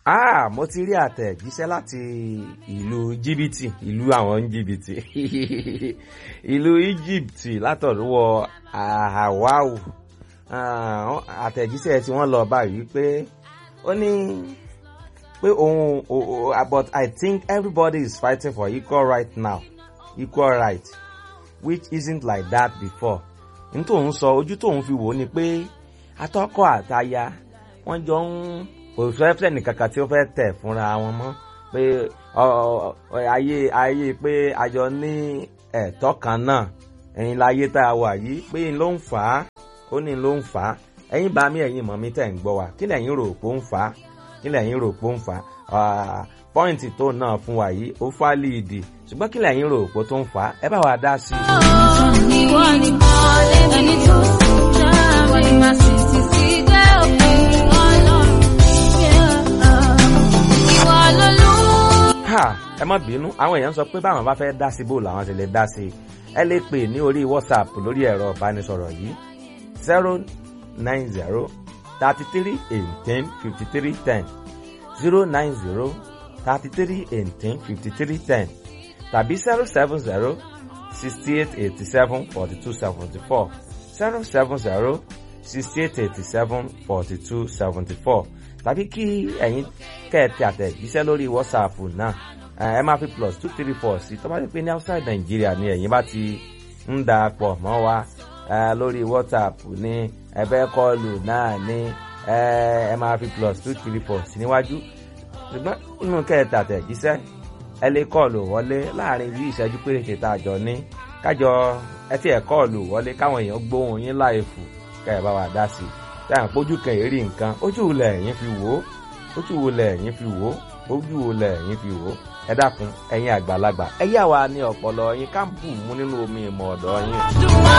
Ah, mo ti rí àtẹ̀jíṣẹ́ láti ìlú jìbìtì ìlú àwọn jìbìtì ìlú Egypt látọ̀dúwọ̀ Ahawau àtẹ̀jíṣẹ́ tí wọ́n lọ báyìí pé ó ní pé òun but I think everybody is fighting for equal right now equal right which isn't like that before n tóun sọ ojú tóun fi wò ó ni pé atọ́kọ àtaya wọ́n jọ ń kò fẹ́ fẹ́ nìkankan tí ó fẹ́ tẹ̀ fúnra wọn mọ́ pé ayé ayé pé àjọ ní ẹ̀tọ́ kan náà ẹ̀yin láyé tá a wà yìí pé n ló ń fà á ó ní ló ń fà á ẹ̀yin bá mi ẹ̀yin mọ̀ mi tẹ̀ ń gbọ́ wa kí lẹ̀yin rò pé ó ń fà á kí lẹ̀yin rò pé ó ń fà á pọ́ìntì tó náà fún wa yìí ó fà líìdì ṣùgbọ́n kí lẹ̀yin rò pé tó ń fà á ẹ bá wa dá sí i. ìwọ ni ẹni tó sùn jẹ́ ìwọ ni màá sì ti sí dé òpin ọlọ́run ìwọ lolú. ha ẹ má bínú àwọn èèyàn sọ pé báwọn bá fẹ́ dá sí bò làwọn ti lè dá sí i ẹ lè pè ní orí whatsapp lórí ẹ̀rọ ìbánisọ̀rọ̀ yìí zero nine zero thirty three eighteen fifty three ten zero nine zero thirty three eighteen fifty three ten tàbí zero seven zero sixty eight eighty seven forty two seventy four zero seven zero sixty eight eighty seven forty two seventy four tàbí kí ẹ̀yin kẹ́ẹ̀tì àtẹ̀jíṣẹ́ lórí whatsapp náà ẹ máa fi plus two three four sí tó bá ti pé ní outside Nigeria ni ẹ̀yin bá ti ń da pọ̀ mọ́ wa lórí whatsapp ní ẹ̀bẹ̀ kọlù náà ní ẹ máa fi plus two three four sí níwájú ṣùgbọ́n inú kẹ́ẹ̀tì àtẹ̀jíṣẹ́ ẹ lè kọlù wọlé láàrin bí ìṣẹ́jú péréte tá a jọ ní kájọ ẹ tí ẹ kọlù wọlé káwọn èèyàn gbóhùn yín láìfù kẹ́ ẹ bá wa dá sí i táyà pójú kan èrí nǹkan ojú wo lẹ̀yin fi wò ó ojú wo lẹ̀yin fi wò ó ojú wo lẹ̀yin fi wò ó ẹ dákun ẹ̀yin àgbàlagbà ẹ yà wá ní ọpọlọ yín ká bù mú nínú omi ìmọ̀ ọ̀dọ̀ yín. Dùnmọ́